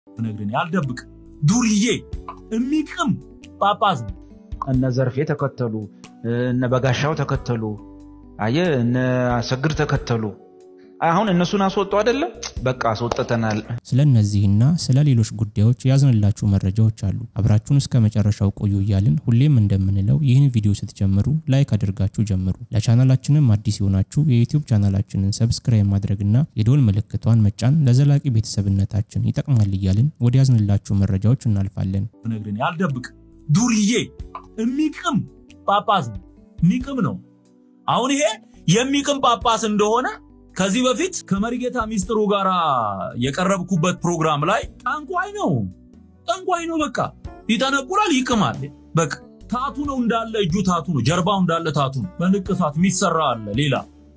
ብነግርህ ያልደብቅ ዱርዬ የሚቅም ጳጳስ ነው። እነ ዘርፌ ተከተሉ፣ እነ በጋሻው ተከተሉ፣ አየ እነ አሰግድ ተከተሉ። አሁን እነሱን አስወጡ አይደለም፣ በቃ አስወጥተናል። ስለ እነዚህና ስለ ሌሎች ጉዳዮች ያዝንላችሁ መረጃዎች አሉ። አብራችሁን እስከ መጨረሻው ቆዩ እያልን ሁሌም እንደምንለው ይህን ቪዲዮ ስትጀምሩ ላይክ አድርጋችሁ ጀምሩ። ለቻናላችንም አዲስ የሆናችሁ የዩቲዩብ ቻናላችንን ሰብስክራይብ ማድረግና የዶል ምልክቷን መጫን ለዘላቂ ቤተሰብነታችን ይጠቅማል እያልን ወደ ያዝንላችሁ መረጃዎች እናልፋለን። ብነግርህ ያልደብቅ ዱርዬ የሚቅም ጳጳስ ነው። የሚቅም ነው። አሁን ይሄ የሚቅም ጳጳስ እንደሆነ ከዚህ በፊት ከመሪጌታ ሚስጥሩ ጋር የቀረብኩበት ፕሮግራም ላይ ጠንቋይ ነው፣ ጠንቋይ ነው። በቃ ይጠነቁላል፣ ይቅማል። በቃ ታቱ ነው እንዳለ እጁ ታቱ ነው፣ ጀርባው እንዳለ ታቱ ነው። በንቅሳት የሚሰራ አለ ሌላ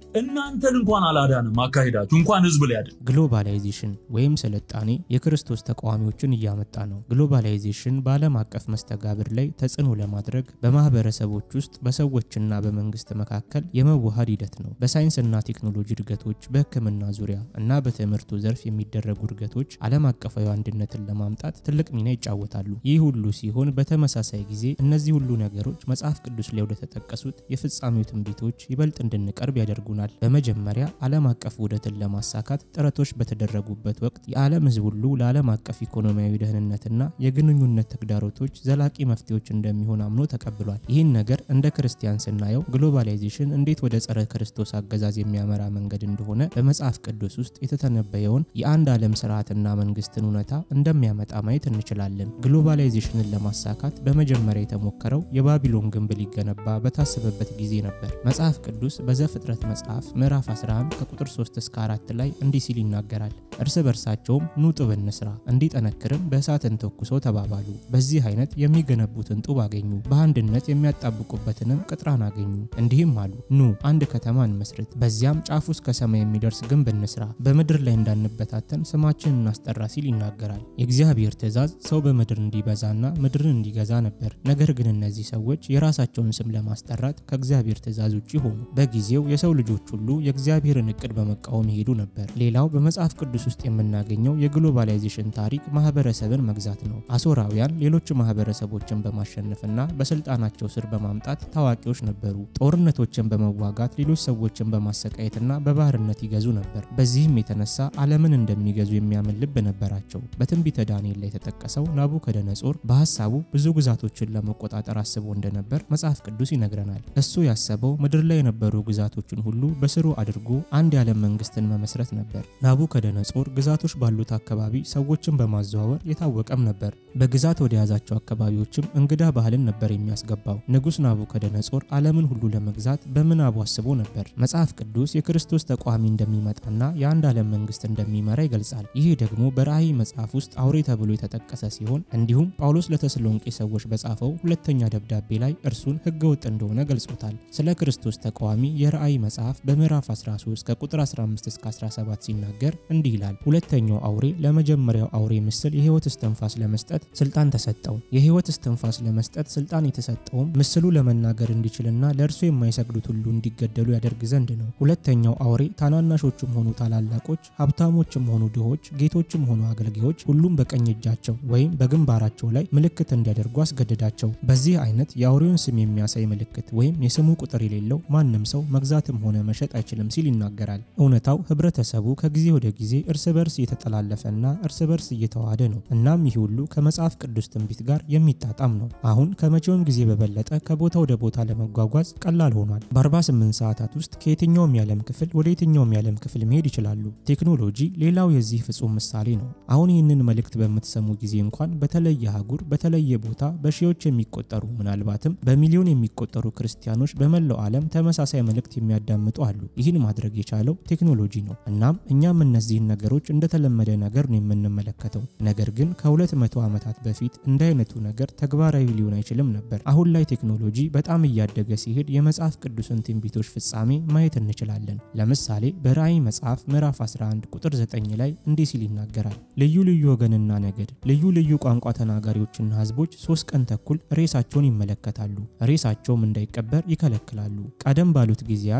እናንተን እንኳን አላዳንም አካሄዳችሁ እንኳን ህዝብ ሊያድን ግሎባላይዜሽን ወይም ስልጣኔ የክርስቶስ ተቃዋሚዎችን እያመጣ ነው። ግሎባላይዜሽን በዓለም አቀፍ መስተጋብር ላይ ተጽዕኖ ለማድረግ በማህበረሰቦች ውስጥ በሰዎችና በመንግስት መካከል የመዋሃድ ሂደት ነው። በሳይንስና ቴክኖሎጂ እድገቶች፣ በሕክምና ዙሪያ እና በትምህርቱ ዘርፍ የሚደረጉ እድገቶች ዓለም አቀፋዊ አንድነትን ለማምጣት ትልቅ ሚና ይጫወታሉ። ይህ ሁሉ ሲሆን በተመሳሳይ ጊዜ እነዚህ ሁሉ ነገሮች መጽሐፍ ቅዱስ ላይ ወደተጠቀሱት የፍጻሜው ትንቢቶች ይበልጥ እንድንቀርብ ያደርጉናል። በመጀመሪያ ዓለም አቀፍ ውህደትን ለማሳካት ጥረቶች በተደረጉበት ወቅት የዓለም ህዝብ ሁሉ ለዓለም አቀፍ ኢኮኖሚያዊ ደህንነትና የግንኙነት ተግዳሮቶች ዘላቂ መፍትሄዎች እንደሚሆን አምኖ ተቀብሏል። ይህን ነገር እንደ ክርስቲያን ስናየው ግሎባላይዜሽን እንዴት ወደ ጸረ ክርስቶስ አገዛዝ የሚያመራ መንገድ እንደሆነ በመጽሐፍ ቅዱስ ውስጥ የተተነበየውን የአንድ ዓለም ስርዓትና መንግስትን እውነታ እንደሚያመጣ ማየት እንችላለን። ግሎባላይዜሽንን ለማሳካት በመጀመሪያ የተሞከረው የባቢሎን ግንብ ሊገነባ በታሰበበት ጊዜ ነበር። መጽሐፍ ቅዱስ በዘፍጥረት መጽሐፍ ምዕራፍ 11 ከቁጥር 3 እስከ 4 ላይ እንዲህ ሲል ይናገራል። እርስ በርሳቸውም ኑ ጡብ እንስራ፣ እንዲጠነክርም በእሳት እንተኩሰው ተባባሉ። በዚህ አይነት የሚገነቡትን ጡብ አገኙ፣ በአንድነት የሚያጣብቁበትንም ቅጥራን አገኙ። እንዲህም አሉ፣ ኑ አንድ ከተማ እንመስርት፣ በዚያም ጫፉ እስከ ሰማይ የሚደርስ ግንብ እንስራ፣ በምድር ላይ እንዳንበታተን ስማችን እናስጠራ ሲል ይናገራል። የእግዚአብሔር ትእዛዝ ሰው በምድር እንዲበዛና ምድርን እንዲገዛ ነበር። ነገር ግን እነዚህ ሰዎች የራሳቸውን ስም ለማስጠራት ከእግዚአብሔር ትእዛዝ ውጭ ሆኑ። በጊዜው የሰው ልጆች ሁሉ የእግዚአብሔርን እቅድ በመቃወም ይሄዱ ነበር። ሌላው በመጽሐፍ ቅዱስ ውስጥ የምናገኘው የግሎባላይዜሽን ታሪክ ማህበረሰብን መግዛት ነው። አሶራውያን ሌሎች ማህበረሰቦችን በማሸነፍና በስልጣናቸው ስር በማምጣት ታዋቂዎች ነበሩ። ጦርነቶችን በመዋጋት ሌሎች ሰዎችን በማሰቃየትና በባርነት ይገዙ ነበር። በዚህም የተነሳ ዓለምን እንደሚገዙ የሚያምን ልብ ነበራቸው። በትንቢተ ዳንኤል ላይ የተጠቀሰው ናቡከደነጾር በሀሳቡ ብዙ ግዛቶችን ለመቆጣጠር አስቦ እንደነበር መጽሐፍ ቅዱስ ይነግረናል። እሱ ያሰበው ምድር ላይ የነበሩ ግዛቶችን ሁሉ በስሩ አድርጎ አንድ የዓለም መንግስትን መመስረት ነበር። ናቡከደነጾር ግዛቶች ባሉት አካባቢ ሰዎችን በማዘዋወር የታወቀም ነበር። በግዛት ወደ ያዛቸው አካባቢዎችም እንግዳ ባህልን ነበር የሚያስገባው። ንጉሥ ናቡከደነጾር ዓለምን ሁሉ ለመግዛት በምናቡ አስቦ ነበር። መጽሐፍ ቅዱስ የክርስቶስ ተቋሚ እንደሚመጣና የአንድ ዓለም መንግስት እንደሚመራ ይገልጻል። ይህ ደግሞ በራእይ መጽሐፍ ውስጥ አውሬ ተብሎ የተጠቀሰ ሲሆን እንዲሁም ጳውሎስ ለተሰሎንቄ ሰዎች በጻፈው ሁለተኛ ደብዳቤ ላይ እርሱን ሕገ ወጥ እንደሆነ ገልጾታል። ስለ ክርስቶስ ተቃዋሚ የራእይ መጽሐፍ በምዕራፍ 13 ከቁጥር 15 እስከ 17 ሲናገር እንዲህ ይላል። ሁለተኛው አውሬ ለመጀመሪያው አውሬ ምስል የህይወት እስትንፋስ ለመስጠት ስልጣን ተሰጠው። የህይወት እስትንፋስ ለመስጠት ስልጣን የተሰጠውም ምስሉ ለመናገር እንዲችልና ለእርሱ የማይሰግዱት ሁሉ እንዲገደሉ ያደርግ ዘንድ ነው። ሁለተኛው አውሬ ታናናሾችም ሆኑ ታላላቆች፣ ሀብታሞችም ሆኑ ድሆች፣ ጌቶችም ሆኑ አገልጋዮች ሁሉም በቀኝ እጃቸው ወይም በግንባራቸው ላይ ምልክት እንዲያደርጉ አስገደዳቸው። በዚህ አይነት የአውሬውን ስም የሚያሳይ ምልክት ወይም የስሙ ቁጥር የሌለው ማንም ሰው መግዛትም ሆነ መሸጥ አይችልም ሲል ይናገራል። እውነታው ህብረተሰቡ ከጊዜ ወደ ጊዜ እርስ በርስ እየተጠላለፈና እርስ በርስ እየተዋሃደ ነው። እናም ይህ ሁሉ ከመጽሐፍ ቅዱስ ትንቢት ጋር የሚጣጣም ነው። አሁን ከመቼውም ጊዜ በበለጠ ከቦታ ወደ ቦታ ለመጓጓዝ ቀላል ሆኗል። በ48 ሰዓታት ውስጥ ከየትኛውም የዓለም ክፍል ወደ የትኛውም የዓለም ክፍል መሄድ ይችላሉ። ቴክኖሎጂ ሌላው የዚህ ፍጹም ምሳሌ ነው። አሁን ይህንን መልእክት በምትሰሙ ጊዜ እንኳን በተለየ አህጉር በተለየ ቦታ በሺዎች የሚቆጠሩ ምናልባትም በሚሊዮን የሚቆጠሩ ክርስቲያኖች በመላው ዓለም ተመሳሳይ መልእክት የሚያዳምጡ አሉ። ይህን ማድረግ የቻለው ቴክኖሎጂ ነው። እናም እኛም እነዚህን ነገሮች እንደተለመደ ነገር ነው የምንመለከተው። ነገር ግን ከሁለት መቶ ዓመታት በፊት እንደ አይነቱ ነገር ተግባራዊ ሊሆን አይችልም ነበር። አሁን ላይ ቴክኖሎጂ በጣም እያደገ ሲሄድ የመጽሐፍ ቅዱስን ትንቢቶች ፍጻሜ ማየት እንችላለን። ለምሳሌ በራእይ መጽሐፍ ምዕራፍ 11 ቁጥር 9 ላይ እንዲህ ሲል ይናገራል። ልዩ ልዩ ወገንና ነገድ፣ ልዩ ልዩ ቋንቋ ተናጋሪዎችና ሕዝቦች ሶስት ቀን ተኩል ሬሳቸውን ይመለከታሉ፣ ሬሳቸውም እንዳይቀበር ይከለክላሉ። ቀደም ባሉት ጊዜያት ሰዎች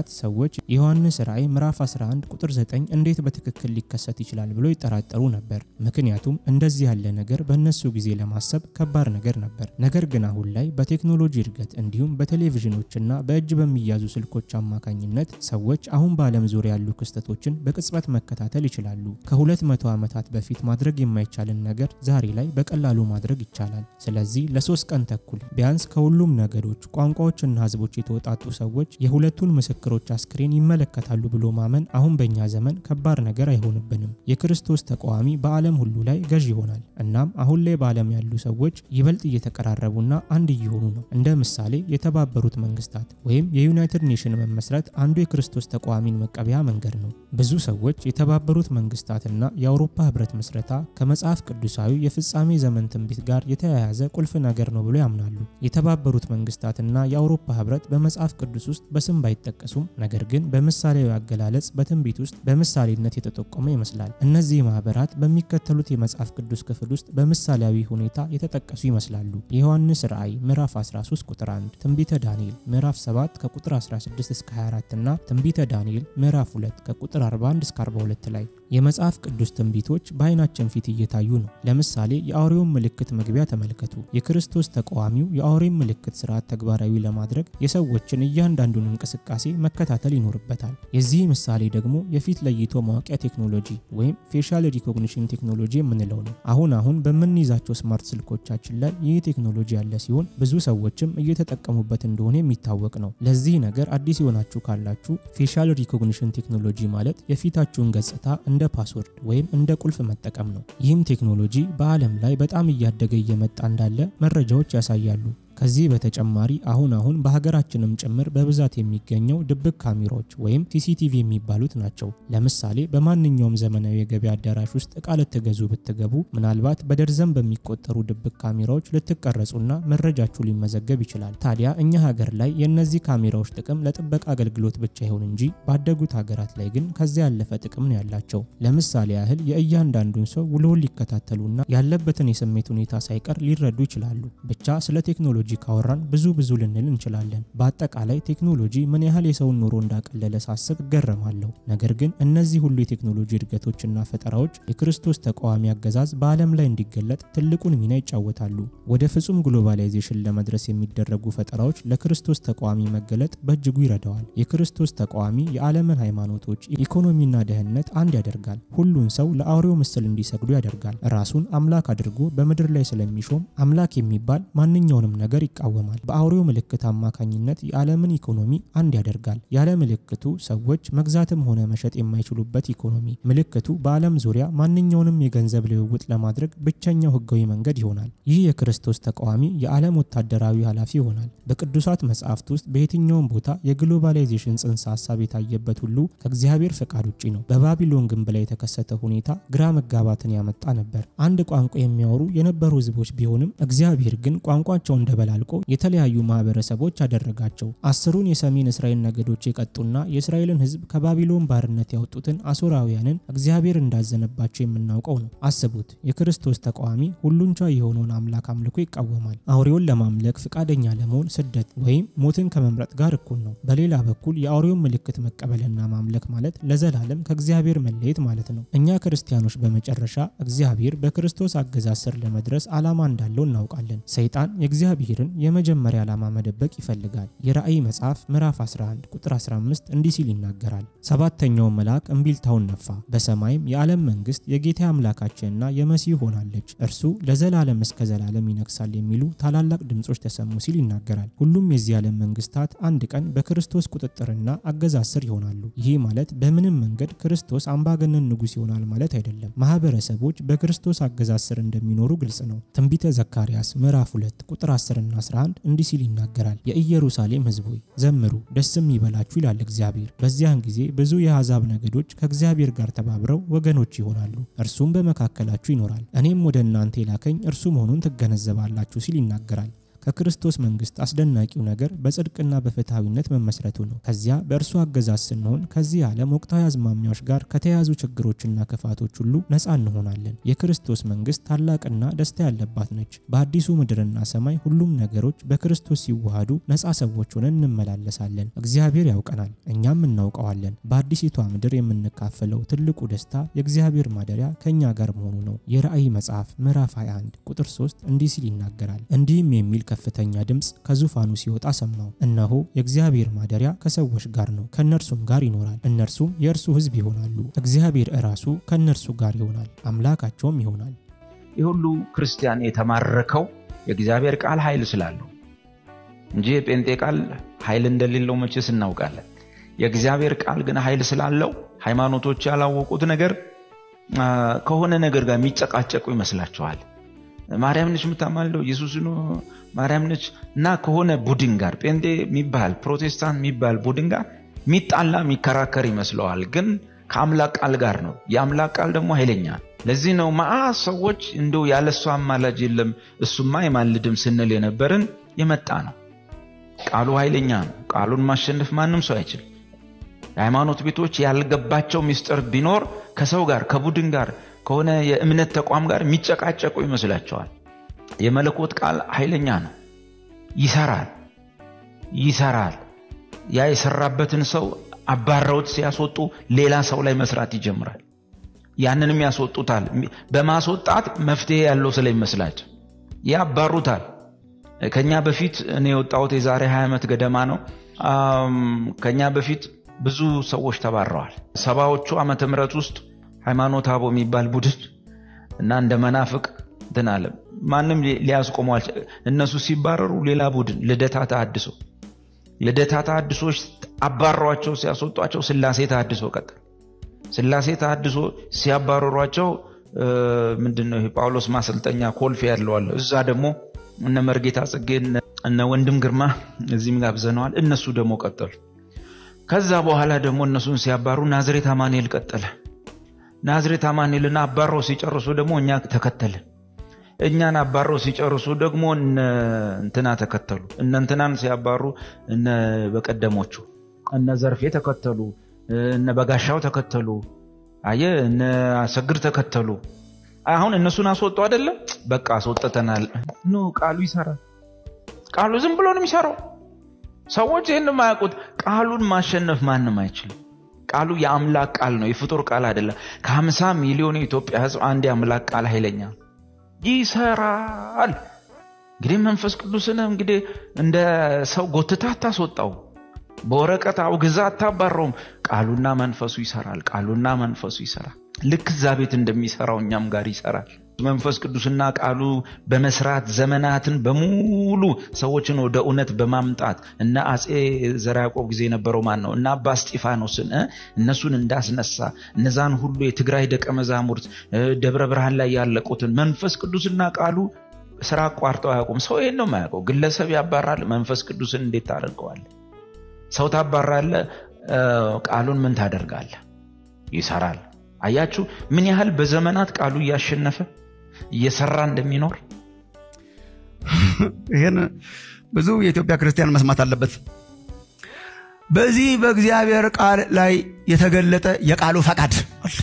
ሰዎች የዮሐንስ ራእይ ምዕራፍ 11 ቁጥር 9 እንዴት በትክክል ሊከሰት ይችላል ብሎ ይጠራጠሩ ነበር። ምክንያቱም እንደዚህ ያለ ነገር በእነሱ ጊዜ ለማሰብ ከባድ ነገር ነበር። ነገር ግን አሁን ላይ በቴክኖሎጂ እድገት እንዲሁም በቴሌቪዥኖችና በእጅ በሚያዙ ስልኮች አማካኝነት ሰዎች አሁን በዓለም ዙሪያ ያሉ ክስተቶችን በቅጽበት መከታተል ይችላሉ። ከሁለት መቶ ዓመታት በፊት ማድረግ የማይቻልን ነገር ዛሬ ላይ በቀላሉ ማድረግ ይቻላል። ስለዚህ ለሶስት ቀን ተኩል ቢያንስ ከሁሉም ነገዶች፣ ቋንቋዎችና ህዝቦች የተወጣጡ ሰዎች የሁለቱን ምስክሮች አስክሬን ይመለከታሉ ብሎ ማመን አሁን በእኛ ዘመን ከባድ ነገር አይሆንብንም። የክርስቶስ ተቃዋሚ በዓለም ሁሉ ላይ ገዥ ይሆናል። እናም አሁን ላይ በዓለም ያሉ ሰዎች ይበልጥ እየተቀራረቡና አንድ እየሆኑ ነው። እንደ ምሳሌ የተባበሩት መንግስታት ወይም የዩናይትድ ኔሽን መመስረት አንዱ የክርስቶስ ተቃዋሚን መቀበያ መንገድ ነው። ብዙ ሰዎች የተባበሩት መንግስታትና የአውሮፓ ህብረት ምስረታ ከመጽሐፍ ቅዱሳዊ የፍጻሜ ዘመን ትንቢት ጋር የተያያዘ ቁልፍ ነገር ነው ብሎ ያምናሉ። የተባበሩት መንግስታትና የአውሮፓ ህብረት በመጽሐፍ ቅዱስ ውስጥ በስም ባይጠቀሱም ነገር ግን በምሳሌያዊ አገላለጽ በትንቢት ውስጥ በምሳሌነት የተጠቆመ ይመስላል። እነዚህ ማህበራት በሚከተሉት የመጽሐፍ ቅዱስ ክፍል ውስጥ በምሳሌያዊ ሁኔታ የተጠቀሱ ይመስላሉ። የዮሐንስ ራእይ ምዕራፍ 13 ቁጥር 1፣ ትንቢተ ዳንኤል ምዕራፍ 7 ከቁጥር 16 እስከ 24 እና ትንቢተ ዳንኤል ምዕራፍ 2 ከቁጥር 41 እስከ 42 ላይ የመጽሐፍ ቅዱስ ትንቢቶች በአይናችን ፊት እየታዩ ነው። ለምሳሌ የአውሬውን ምልክት መግቢያ ተመልከቱ። የክርስቶስ ተቃዋሚው የአውሬን ምልክት ስርዓት ተግባራዊ ለማድረግ የሰዎችን እያንዳንዱን እንቅስቃሴ መከታተል ይኖርበታል። የዚህ ምሳሌ ደግሞ የፊት ለይቶ ማወቂያ ቴክኖሎጂ ወይም ፌሻል ሪኮግኒሽን ቴክኖሎጂ የምንለው ነው። አሁን አሁን በምንይዛቸው ስማርት ስልኮቻችን ላይ ይህ ቴክኖሎጂ ያለ ሲሆን ብዙ ሰዎችም እየተጠቀሙበት እንደሆነ የሚታወቅ ነው። ለዚህ ነገር አዲስ የሆናችሁ ካላችሁ ፌሻል ሪኮግኒሽን ቴክኖሎጂ ማለት የፊታችሁን ገጽታ እንደ ፓስወርድ ወይም እንደ ቁልፍ መጠቀም ነው። ይህም ቴክኖሎጂ በዓለም ላይ በጣም እያደገ እየመጣ እንዳለ መረጃዎች ያሳያሉ። ከዚህ በተጨማሪ አሁን አሁን በሀገራችንም ጭምር በብዛት የሚገኘው ድብቅ ካሜራዎች ወይም ሲሲቲቪ የሚባሉት ናቸው። ለምሳሌ በማንኛውም ዘመናዊ የገበያ አዳራሽ ውስጥ እቃ ልትገዙ ብትገቡ ምናልባት በደርዘን በሚቆጠሩ ድብቅ ካሜራዎች ልትቀረጹና መረጃችሁ ሊመዘገብ ይችላል። ታዲያ እኛ ሀገር ላይ የእነዚህ ካሜራዎች ጥቅም ለጥበቃ አገልግሎት ብቻ ይሁን እንጂ ባደጉት ሀገራት ላይ ግን ከዚያ ያለፈ ጥቅም ነው ያላቸው። ለምሳሌ ያህል የእያንዳንዱን ሰው ውሎውን ሊከታተሉና ያለበትን የስሜት ሁኔታ ሳይቀር ሊረዱ ይችላሉ። ብቻ ስለ ቴክኖሎጂ ቴክኖሎጂ ካወራን ብዙ ብዙ ልንል እንችላለን። በአጠቃላይ ቴክኖሎጂ ምን ያህል የሰውን ኑሮ እንዳቀለለ ሳስብ እገረማለሁ። ነገር ግን እነዚህ ሁሉ የቴክኖሎጂ እድገቶችና ፈጠራዎች የክርስቶስ ተቃዋሚ አገዛዝ በዓለም ላይ እንዲገለጥ ትልቁን ሚና ይጫወታሉ። ወደ ፍጹም ግሎባላይዜሽን ለመድረስ የሚደረጉ ፈጠራዎች ለክርስቶስ ተቃዋሚ መገለጥ በእጅጉ ይረዳዋል። የክርስቶስ ተቃዋሚ የዓለምን ሃይማኖቶች፣ ኢኮኖሚና ደህንነት አንድ ያደርጋል። ሁሉን ሰው ለአውሬው ምስል እንዲሰግዱ ያደርጋል። ራሱን አምላክ አድርጎ በምድር ላይ ስለሚሾም አምላክ የሚባል ማንኛውንም ነገር ነገር ይቃወማል። በአውሬው ምልክት አማካኝነት የዓለምን ኢኮኖሚ አንድ ያደርጋል። ያለ ምልክቱ ሰዎች መግዛትም ሆነ መሸጥ የማይችሉበት ኢኮኖሚ። ምልክቱ በዓለም ዙሪያ ማንኛውንም የገንዘብ ልውውጥ ለማድረግ ብቸኛው ህጋዊ መንገድ ይሆናል። ይህ የክርስቶስ ተቃዋሚ የዓለም ወታደራዊ ኃላፊ ይሆናል። በቅዱሳት መጽሐፍት ውስጥ በየትኛውም ቦታ የግሎባላይዜሽን ጽንሰ ሀሳብ የታየበት ሁሉ ከእግዚአብሔር ፈቃድ ውጭ ነው። በባቢሎን ግንብ ላይ የተከሰተ ሁኔታ ግራ መጋባትን ያመጣ ነበር። አንድ ቋንቋ የሚያወሩ የነበሩ ህዝቦች ቢሆንም እግዚአብሔር ግን ቋንቋቸው እንደ በላልቆ የተለያዩ ማህበረሰቦች አደረጋቸው። አስሩን የሰሜን እስራኤል ነገዶች የቀጡና የእስራኤልን ህዝብ ከባቢሎን ባርነት ያወጡትን አሶራውያንን እግዚአብሔር እንዳዘነባቸው የምናውቀው ነው። አስቡት፣ የክርስቶስ ተቃዋሚ ሁሉን ቻይ የሆነውን አምላክ አምልኮ ይቃወማል። አውሬውን ለማምለክ ፈቃደኛ ለመሆን ስደት ወይም ሞትን ከመምረጥ ጋር እኩል ነው። በሌላ በኩል የአውሬውን ምልክት መቀበልና ማምለክ ማለት ለዘላለም ከእግዚአብሔር መለየት ማለት ነው። እኛ ክርስቲያኖች በመጨረሻ እግዚአብሔር በክርስቶስ አገዛዝ ስር ለመድረስ ዓላማ እንዳለው እናውቃለን። ሰይጣን የእግዚአብሔርን የመጀመሪያ ዓላማ መደበቅ ይፈልጋል። የራእይ መጽሐፍ ምዕራፍ 11 ቁጥር 15 እንዲህ ሲል ይናገራል። ሰባተኛው መልአክ እምቢልታውን ነፋ፣ በሰማይም የዓለም መንግስት የጌታ አምላካችንና የመሲህ ሆናለች፣ እርሱ ለዘላለም እስከ ዘላለም ይነግሳል የሚሉ ታላላቅ ድምፆች ተሰሙ ሲል ይናገራል። ሁሉም የዚህ ዓለም መንግስታት አንድ ቀን በክርስቶስ ቁጥጥርና አገዛዝ ስር ይሆናሉ። ይህ ማለት በምንም መንገድ ክርስቶስ አምባገነን ንጉሥ ይሆናል ማለት አይደለም። ማህበረሰቦች በክርስቶስ አገዛዝ ስር እንደሚኖሩ ግልጽ ነው። ትንቢተ ዘካርያስ ምዕራፍ 2 ቁጥር 10 እና 11 እንዲህ ሲል ይናገራል። የኢየሩሳሌም ሕዝብ ሆይ ዘምሩ፣ ደስም ይበላችሁ ይላል እግዚአብሔር። በዚያን ጊዜ ብዙ የአሕዛብ ነገዶች ከእግዚአብሔር ጋር ተባብረው ወገኖች ይሆናሉ፣ እርሱም በመካከላችሁ ይኖራል። እኔም ወደ እናንተ የላከኝ እርሱ መሆኑን ትገነዘባላችሁ ሲል ይናገራል። ከክርስቶስ መንግስት አስደናቂው ነገር በጽድቅና በፍትሐዊነት መመስረቱ ነው። ከዚያ በእርሱ አገዛዝ ስንሆን ከዚህ ዓለም ወቅታዊ አዝማሚያዎች ጋር ከተያያዙ ችግሮችና ክፋቶች ሁሉ ነፃ እንሆናለን። የክርስቶስ መንግስት ታላቅና ደስታ ያለባት ነች። በአዲሱ ምድርና ሰማይ ሁሉም ነገሮች በክርስቶስ ሲዋሃዱ ነፃ ሰዎች ሆነን እንመላለሳለን። እግዚአብሔር ያውቀናል፣ እኛም እናውቀዋለን። በአዲሲቷ ምድር የምንካፈለው ትልቁ ደስታ የእግዚአብሔር ማደሪያ ከእኛ ጋር መሆኑ ነው። የራእይ መጽሐፍ ምዕራፍ 21 ቁጥር 3 እንዲህ ሲል ይናገራል። እንዲህም የሚል ከፍተኛ ድምፅ ከዙፋኑ ሲወጣ ሰማው። እነሆ የእግዚአብሔር ማደሪያ ከሰዎች ጋር ነው፣ ከእነርሱም ጋር ይኖራል፣ እነርሱም የእርሱ ሕዝብ ይሆናሉ። እግዚአብሔር እራሱ ከእነርሱ ጋር ይሆናል፣ አምላካቸውም ይሆናል። ይህ ሁሉ ክርስቲያን የተማረከው የእግዚአብሔር ቃል ኃይል ስላለው እንጂ የጴንጤ ቃል ኃይል እንደሌለው መቼስ እናውቃለን። የእግዚአብሔር ቃል ግን ኃይል ስላለው ሃይማኖቶች ያላወቁት ነገር ከሆነ ነገር ጋር የሚጨቃጨቁ ይመስላቸዋል። ማርያም ነች የምታማልደው ኢየሱስ ነው ማርያም ነች እና ከሆነ ቡድን ጋር ጴንጤ የሚባል ፕሮቴስታንት የሚባል ቡድን ጋር የሚጣላ የሚከራከር ይመስለዋል። ግን ከአምላክ ቃል ጋር ነው። የአምላክ ቃል ደግሞ ኃይለኛ ለዚህ ነው መዓት ሰዎች እንደው ያለሱ አማላጅ የለም እሱማ አይማልድም ስንል የነበርን የመጣ ነው። ቃሉ ኃይለኛ ነው። ቃሉን ማሸነፍ ማንም ሰው አይችልም። የሃይማኖት ቤቶች ያልገባቸው ምስጢር ቢኖር ከሰው ጋር ከቡድን ጋር ከሆነ የእምነት ተቋም ጋር የሚጨቃጨቁ ይመስላቸዋል። የመለኮት ቃል ኃይለኛ ነው። ይሰራል ይሰራል። ያ የሰራበትን ሰው አባረውት ሲያስወጡ ሌላ ሰው ላይ መስራት ይጀምራል። ያንንም ያስወጡታል። በማስወጣት መፍትሄ ያለው ስለሚመስላቸው ያባሩታል። ከኛ በፊት እኔ የወጣሁት የዛሬ 20 ዓመት ገደማ ነው። ከኛ በፊት ብዙ ሰዎች ተባረዋል። ሰባዎቹ ዓመተ ምህረት ውስጥ ሃይማኖት አቦ የሚባል ቡድን እና እንደ መናፍቅ እንትን አለ። ማንም ሊያስቆመው እነሱ ሲባረሩ ሌላ ቡድን ልደታ ተሐድሶ ልደታ ተሐድሶች አባሯቸው ሲያስወጧቸው ስላሴ ተሐድሶ ቀጠል ስላሴ ተሐድሶ ሲያባረሯቸው ምንድን ነው ጳውሎስ ማሰልጠኛ ኮልፌ ያለዋለ እዛ ደግሞ እነ መርጌታ ጽጌ እነ ወንድም ግርማ እዚህም ጋብዘነዋል። እነሱ ደግሞ ቀጠሉ። ከዛ በኋላ ደግሞ እነሱን ሲያባሩ ናዝሬት አማኑኤል ቀጠለ። ናዝሬት አማኑኤልን አባረው ሲጨርሱ ደግሞ እኛ ተከተልን። እኛን አባረው ሲጨርሱ ደግሞ እንትና ተከተሉ። እነ እንትናን ሲያባሩ እነ በቀደሞቹ እነ ዘርፌ ተከተሉ፣ እነ በጋሻው ተከተሉ፣ አየ እነ አሰግድ ተከተሉ። አሁን እነሱን አስወጡ አይደለም፣ በቃ አስወጥተናል። ኖ ቃሉ ይሰራል። ቃሉ ዝም ብሎ ነው የሚሰራው። ሰዎች ይህን የማያውቁት ቃሉን ማሸነፍ ማንም አይችልም። ቃሉ የአምላክ ቃል ነው፣ የፍጡር ቃል አይደለም። ከሀምሳ ሚሊዮን የኢትዮጵያ ሕዝብ አንድ የአምላክ ቃል ኃይለኛ ይሰራል። እንግዲህ መንፈስ ቅዱስን እንግዲህ እንደ ሰው ጎትታ አታስወጣው፣ በወረቀት አውግዛ አታባረውም። ቃሉና መንፈሱ ይሰራል። ቃሉና መንፈሱ ይሰራል። ልክ እዛ ቤት እንደሚሰራው እኛም ጋር ይሰራል። መንፈስ ቅዱስና ቃሉ በመስራት ዘመናትን በሙሉ ሰዎችን ወደ እውነት በማምጣት እነ አፄ ዘርዓ ያዕቆብ ጊዜ የነበረው ማን ነው? እነ አባ እስጢፋኖስን እነሱን እንዳስነሳ እነዛን ሁሉ የትግራይ ደቀ መዛሙርት ደብረ ብርሃን ላይ ያለቁትን መንፈስ ቅዱስና ቃሉ ስራ አቋርጠው አያውቁም። ሰው ይሄን ነው የማያውቀው። ግለሰብ ያባራል። መንፈስ ቅዱስን እንዴት ታደርገዋለህ? ሰው ታባራለህ። ቃሉን ምን ታደርጋለህ? ይሰራል። አያችሁ ምን ያህል በዘመናት ቃሉ እያሸነፈ እየሰራ እንደሚኖር። ይህን ብዙ የኢትዮጵያ ክርስቲያን መስማት አለበት። በዚህ በእግዚአብሔር ቃል ላይ የተገለጠ የቃሉ ፈቃድ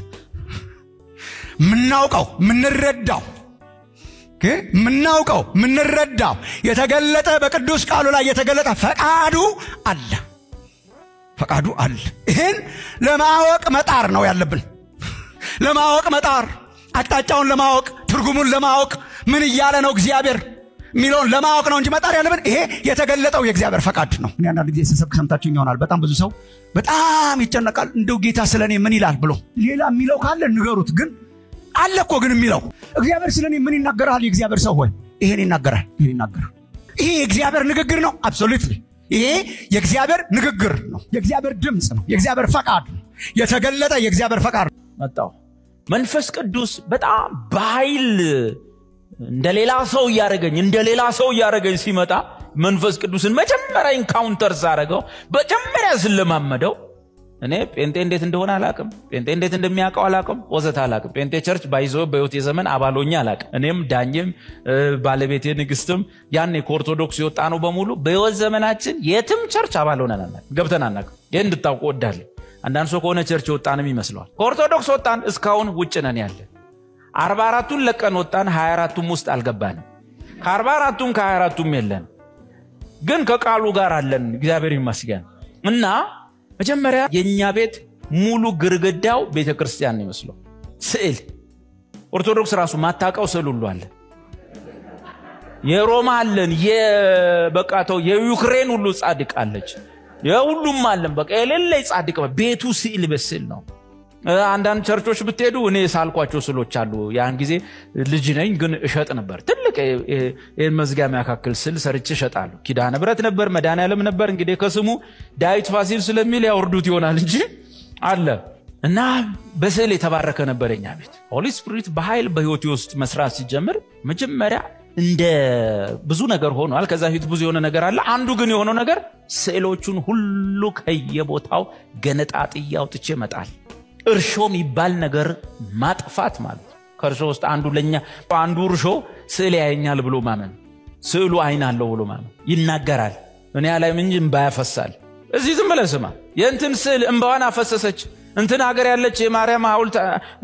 ምናውቀው ምንረዳው ምናውቀው ምንረዳው የተገለጠ በቅዱስ ቃሉ ላይ የተገለጠ ፈቃዱ አለ። ፈቃዱ አለ። ይህን ለማወቅ መጣር ነው ያለብን። ለማወቅ መጣር፣ አቅጣጫውን ለማወቅ ትርጉሙን ለማወቅ ምን እያለ ነው እግዚአብሔር የሚለውን ለማወቅ ነው እንጂ መጣር ያለብን ይሄ የተገለጠው የእግዚአብሔር ፈቃድ ነው። እኔ አንዳንድ ጊዜ ስሰብክ ሰምታችሁኝ ይሆናል። በጣም ብዙ ሰው በጣም ይጨነቃል። እንደው ጌታ ስለ እኔ ምን ይላል ብሎ ሌላ የሚለው ካለ ንገሩት። ግን አለ እኮ ግን የሚለው እግዚአብሔር ስለ እኔ ምን ይናገራል? የእግዚአብሔር ሰው ሆይ ይሄን ይናገራል፣ ይሄን ይናገራል። ይሄ የእግዚአብሔር ንግግር ነው። አብሶሉትሊ ይሄ የእግዚአብሔር ንግግር ነው። የእግዚአብሔር ድምፅ ነው። የእግዚአብሔር ፈቃድ ነው። የተገለጠ የእግዚአብሔር ፈቃድ ነው። መጣው መንፈስ ቅዱስ በጣም በኃይል እንደ ሌላ ሰው እያደረገኝ እንደ ሌላ ሰው እያደረገኝ ሲመጣ መንፈስ ቅዱስን መጀመሪያ ኢንካውንተር ሳረገው መጀመሪያ ስለማመደው እኔ ጴንጤ እንዴት እንደሆነ አላቅም ጴንጤ እንዴት እንደሚያውቀው አላቅም ወዘት አላቅም ጴንጤ ቸርች ባይዞ በህይወት የዘመን አባሎኛ አላቅም እኔም ዳኝም ባለቤቴ ንግስትም ያኔ ከኦርቶዶክስ የወጣ ነው በሙሉ በህይወት ዘመናችን የትም ቸርች አባል ሆነን አናቅም ገብተን አናቅም ይህ እንድታውቁ ወዳለሁ አንዳንድ ሰው ከሆነ ቸርች የወጣንም ይመስለዋል ከኦርቶዶክስ ወጣን እስካሁን ውጭ ነን ያለ አርባ አራቱን ለቀን ወጣን ሀያ አራቱም ውስጥ አልገባንም ከአርባ አራቱም ከሀያ አራቱም የለን ግን ከቃሉ ጋር አለን እግዚአብሔር ይመስገን እና መጀመሪያ የእኛ ቤት ሙሉ ግርግዳው ቤተ ክርስቲያን ነው ይመስለው ስዕል ኦርቶዶክስ ራሱ ማታቀው ስዕል ሁሉ አለ የሮማ አለን የበቃተው የዩክሬን ሁሉ ጻድቅ አለች የሁሉም አለን በቃ የሌለ ጻድቅ ቤቱ ስዕል በስዕል ነው አንዳንድ ቸርቾች ብትሄዱ እኔ ሳልኳቸው ስሎች አሉ ያን ጊዜ ልጅ ነኝ ግን እሸጥ ነበር ትልቅ ይህን መዝጊያ የሚያካክል ስል ሰርች እሸጣለሁ ኪዳነ ብረት ነበር መድኃኔዓለም ነበር እንግዲህ ከስሙ ዳዊት ፋሲል ስለሚል ያወርዱት ይሆናል እንጂ አለ እና በስዕል የተባረከ ነበር የኛ ቤት ሆሊ ስፒሪት በኃይል በህይወቴ ውስጥ መስራት ሲጀምር መጀመሪያ እንደ ብዙ ነገር ሆኗል ከዛ ፊት ብዙ የሆነ ነገር አለ አንዱ ግን የሆነው ነገር ስዕሎቹን ሁሉ ከየቦታው ገነጣጥዬ አውጥቼ መጣል እርሾ የሚባል ነገር ማጥፋት ማለት ከእርሾ ውስጥ አንዱ ለኛ አንዱ እርሾ ስዕል ያየኛል ብሎ ማመን ስዕሉ አይን አለው ብሎ ማመን ይናገራል እኔ ላይ እንጂ እምባ ያፈሳል እዚህ ዝም ብለህ ስማ የእንትን ስዕል እምባዋን አፈሰሰች እንትን ሀገር ያለች የማርያም ሐውልት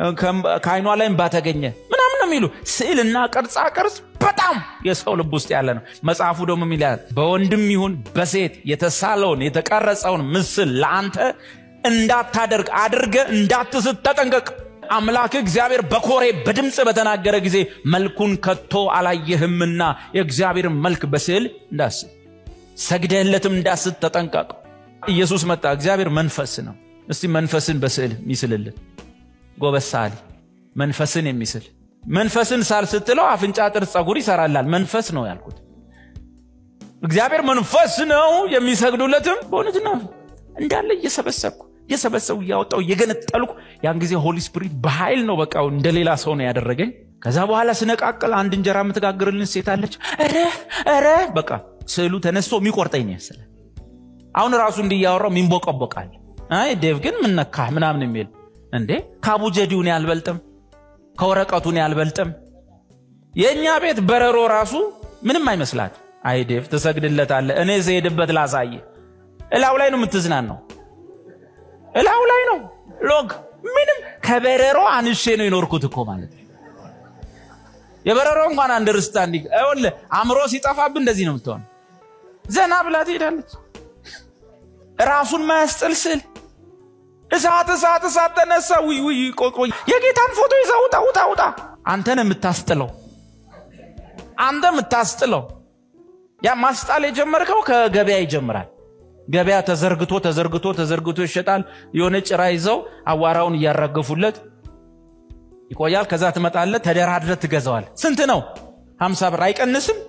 ከአይኗ ላይ እምባ ተገኘ ምናምን ነው የሚሉ ስዕልና ቅርጻ ቅርጽ በጣም የሰው ልብ ውስጥ ያለ ነው መጽሐፉ ደግሞ የሚላል በወንድም ይሁን በሴት የተሳለውን የተቀረጸውን ምስል ለአንተ እንዳታደርግ አድርገ እንዳትስት ተጠንቀቅ አምላክ እግዚአብሔር በኮሬ በድምፅ በተናገረ ጊዜ መልኩን ከቶ አላየህምና የእግዚአብሔር መልክ በስዕል እንዳስብ ሰግደህለትም እንዳስት ተጠንቀቅ ኢየሱስ መጣ እግዚአብሔር መንፈስ ነው እስቲ መንፈስን በስዕል የሚስልልን ጎበሳሊ መንፈስን የሚስል መንፈስን ሳል ስትለው አፍንጫ ጥርስ ጸጉር ይሰራላል መንፈስ ነው ያልኩት እግዚአብሔር መንፈስ ነው የሚሰግዱለትም በእውነት ነው እንዳለ እየሰበሰብኩ እየሰበሰቡ እያወጣው እየገነጠልኩ ያን ጊዜ ሆሊ ስፒሪት በኃይል ነው በቃ እንደ ሌላ ሰው ነው ያደረገኝ ከዛ በኋላ ስነቃቅል አንድ እንጀራ የምትጋግርልን ሴት አለች ረ ረ በቃ ስዕሉ ተነስቶ የሚቆርጠኝ ነው ያስለ አሁን ራሱ እንዲያወራው ሚንቦቀቦቃል አይ ዴቭ ግን ምነካህ ምናምን የሚል እንዴ ከአቡጀዲውን ያልበልጥም ከወረቀቱን ያልበልጥም የእኛ ቤት በረሮ ራሱ ምንም አይመስላት አይ ዴቭ ትሰግድለታለ እኔ ስሄድበት ላሳየ እላው ላይ ነው የምትዝናን እላው ላይ ነው ሎግ ምንም ከበረሮ አንሼ ነው የኖርኩት እኮ ማለት የበረሮ እንኳን አንደርስታንዲንግ ል አእምሮ ሲጠፋብ እንደዚህ ነው የምትሆን ዘና ብላ ትሄዳለች ራሱን ማያስጥል ስል እሳት እሳት እሳት ተነሳ ውይ ውይ ቆይ የጌታን ፎቶ ይዛ ውጣ ውጣ ውጣ አንተን የምታስጥለው አንተ የምታስጥለው ያ ማስጣል የጀመርከው ከገበያ ይጀምራል ገበያ ተዘርግቶ ተዘርግቶ ተዘርግቶ ይሸጣል የሆነ ጭራ ይዘው አዋራውን እያራገፉለት ይቆያል ከዛ ትመጣለ ተደራድረ ትገዛዋል ስንት ነው ሀምሳ ብር አይቀንስም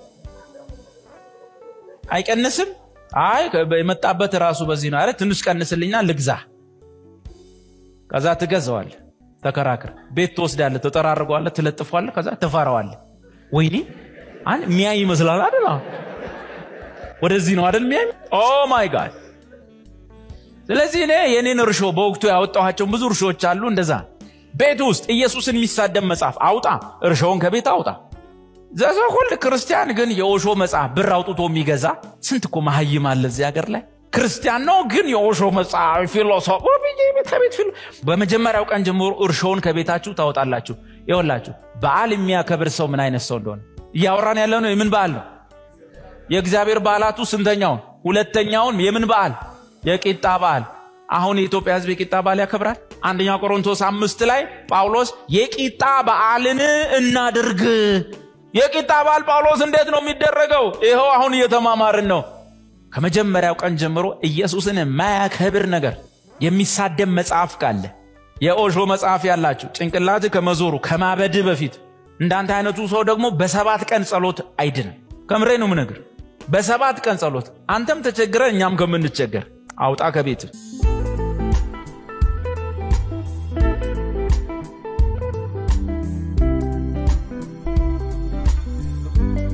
አይቀንስም አይ የመጣበት ራሱ በዚህ ነው አለ ትንሽ ቀንስልኝና ልግዛ ከዛ ትገዛዋል ተከራክር ቤት ትወስዳለ ተጠራርገዋለ ትለጥፏለ ከዛ ትፈራዋለ ወይኔ አን ሚያይ ይመስላል አይደል ወደዚህ ነው አይደል ሚያይ ኦ ማይ ጋድ ስለዚህ እኔ የኔን እርሾ በወቅቱ ያወጣኋቸውን ብዙ እርሾዎች አሉ እንደዛ ቤት ውስጥ ኢየሱስን የሚሳደብ መጽሐፍ አውጣ እርሾውን ከቤት አውጣ ዘሰኩል ክርስቲያን ግን የኦሾ መጽሐፍ ብር አውጥቶ የሚገዛ ስንት እኮ መሀይም አለ እዚህ ሀገር ላይ ክርስቲያን ነው ግን የኦሾ መጽሐፍ ፊሎሶፍ ከቤት ፊሎ በመጀመሪያው ቀን ጀምሮ እርሾውን ከቤታችሁ ታወጣላችሁ ይወላችሁ በዓል የሚያከብር ሰው ምን አይነት ሰው እንደሆነ እያወራን ያለ ነው የምን በዓል ነው የእግዚአብሔር በዓላቱ ስንተኛውን ሁለተኛውን የምን በዓል የቂጣ በዓል አሁን የኢትዮጵያ ህዝብ የቂጣ በዓል ያከብራል አንደኛ ቆሮንቶስ አምስት ላይ ጳውሎስ የቂጣ በዓልን እናድርግ የቂጣ በዓል ጳውሎስ እንዴት ነው የሚደረገው ይኸው አሁን እየተማማርን ነው ከመጀመሪያው ቀን ጀምሮ ኢየሱስን የማያከብር ነገር የሚሳደብ መጽሐፍ ካለ የኦሾ መጽሐፍ ያላችሁ ጭንቅላት ከመዞሩ ከማበድ በፊት እንዳንተ አይነቱ ሰው ደግሞ በሰባት ቀን ጸሎት አይድንም ከምሬ ነው ምነግር በሰባት ቀን ጸሎት አንተም ተቸግረ እኛም ከምንቸገር አውጣ ከቤት